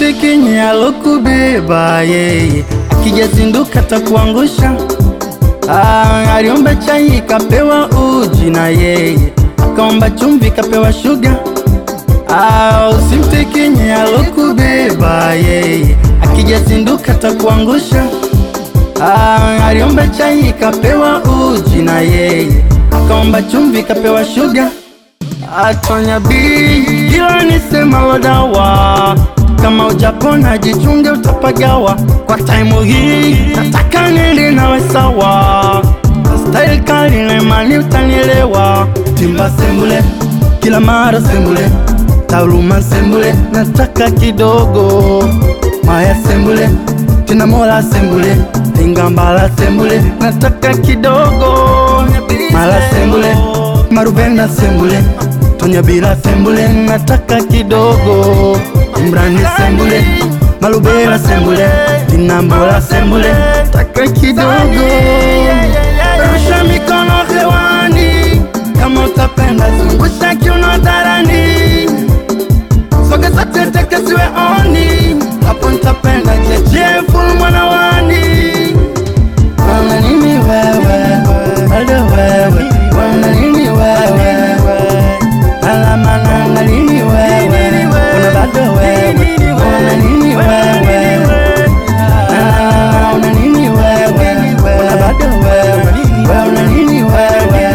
Usimtekenye alokubeba yeye, akijazinduka takuangusha. Ah, aliomba chai kapewa uji na yeye, akaomba chumvi kapewa shuga. Ah, usimtekenye alokubeba yeye, akijazinduka takuangusha. Ah, aliomba chai kapewa uji na yeye, akaomba chumvi kapewa shuga. Atonya bii ila nisema wadawa, kama ujapona jichunge utapagawa. Kwa taimu hii nataka nili nawe sawa, style kali na imani utanielewa. Timba sembule kila mara sembule, tauluma sembule, nataka kidogo maya sembule tena mola sembule, ingambala sembule, nataka kidogo mala sembule, maruvena sembule, tonyabila sembule, nataka kidogo imrani sembule, malubela sembule, tinambola sembule, nataka kidogo rusha mikono hewani kama utapenda, zungusha kiuno hadharani sogeza tete kesiwe oni hapo nitapenda jeje full mwanawani wana nini wewe bado wewe wana nini wewe alama nanga nini wewe una bado wewe wana nini wewe Ah, una nini wewe una bado wewe una nini wewe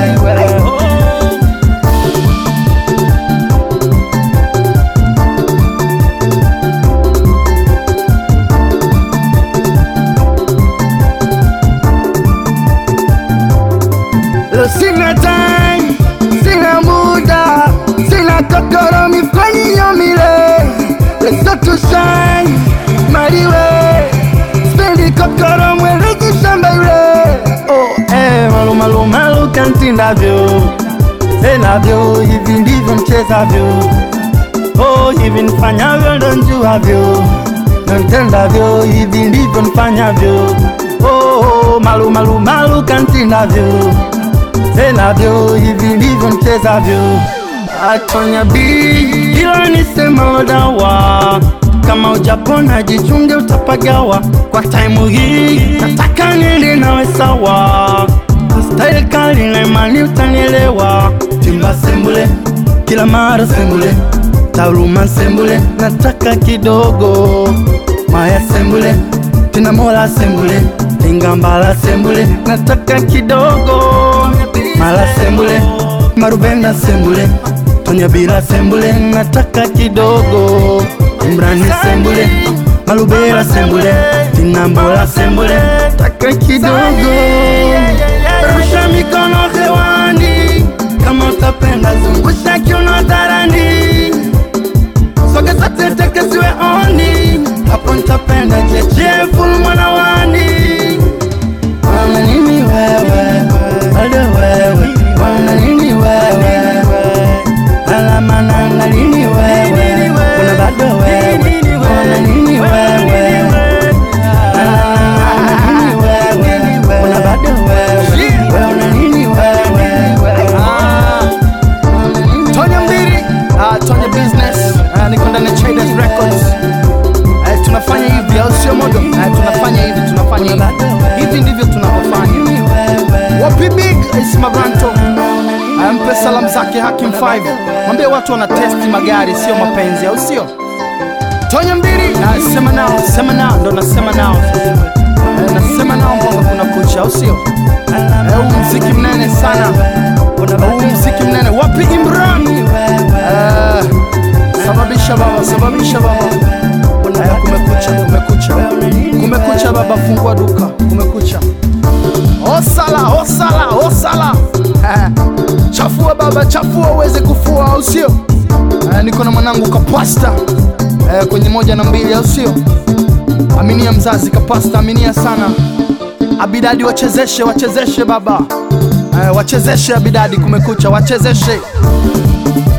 Leo sina time, sina muda, sina kokoro mifanye yomile Let's to shine, mariwe Spendi kokoro mweleki shamba yule Oh, eh, malu malu malu kantindavyo Senavyo, hivi ndivyo mchezavyo Oh, hivi nifanyavyo ndo njuavyo na ntendavyo, hivi ndivyo nifanyavyo Oh, oh, malu malu malu kantindavyo Senavyo, hivi ndivyo mchezavyo Atonya bii ila nisema wadawa, kama ujapona jichunge utapagawa. Kwa taimu hii nataka nili nawe sawa, style kali na imani utanielewa. Timba sembule kila mara sembule, tauluma sembule, nataka kidogo maya sembule, tena mola sembule, ingambala sembule, nataka kidogo mala sembule, maruvena sembule, tonyabila sembule, nataka kidogo imrani sembule, malubela sembule, tinambola sembule, nataka kidogo rusha mikono hewani kama utapenda, zungusha kiuno hadharani sogeza tete kesiwe oni hapo nitapenda jeje full mwanawani wana nini wewe bado wewe wana nini wewe alama nanga nini wewe una bado wewe wana nini wewe alama nini wewe una bado wewe wana nini wewe Tonya Mbiri, uh, Tonya Business, uh, niko ndani ya Traders Records. Uh, tunafanya hivi au sio modo? Uh, tunafanya hivi, tunafanya hivi. Hivi ndivyo tunavyofanya. Wapi Big Ismaranto. Uh, mpe salamu zake Hakim 5. Mwambie watu wana testi magari sio mapenzi au sio? Tonya Mbiri, uh, sema nao, sema nao, ndo nasema nao. Uh, nasema nao mbongo kuna kucha au sio? Eh, huu mziki mnene sana huu mziki mnene wapi Imran Eh, sababisha baba sababisha baba Eh, kumekucha kumekucha kumekucha baba fungua duka kumekucha osala osala osala Eh, chafua baba chafua uweze kufua au sio Eh, niko na mwanangu kapasta eh, kwenye moja na mbili au sio aminia mzazi kapasta aminia sana Abidadi wachezeshe, wachezeshe baba eh, wachezeshe Abidadi, kumekucha, wachezeshe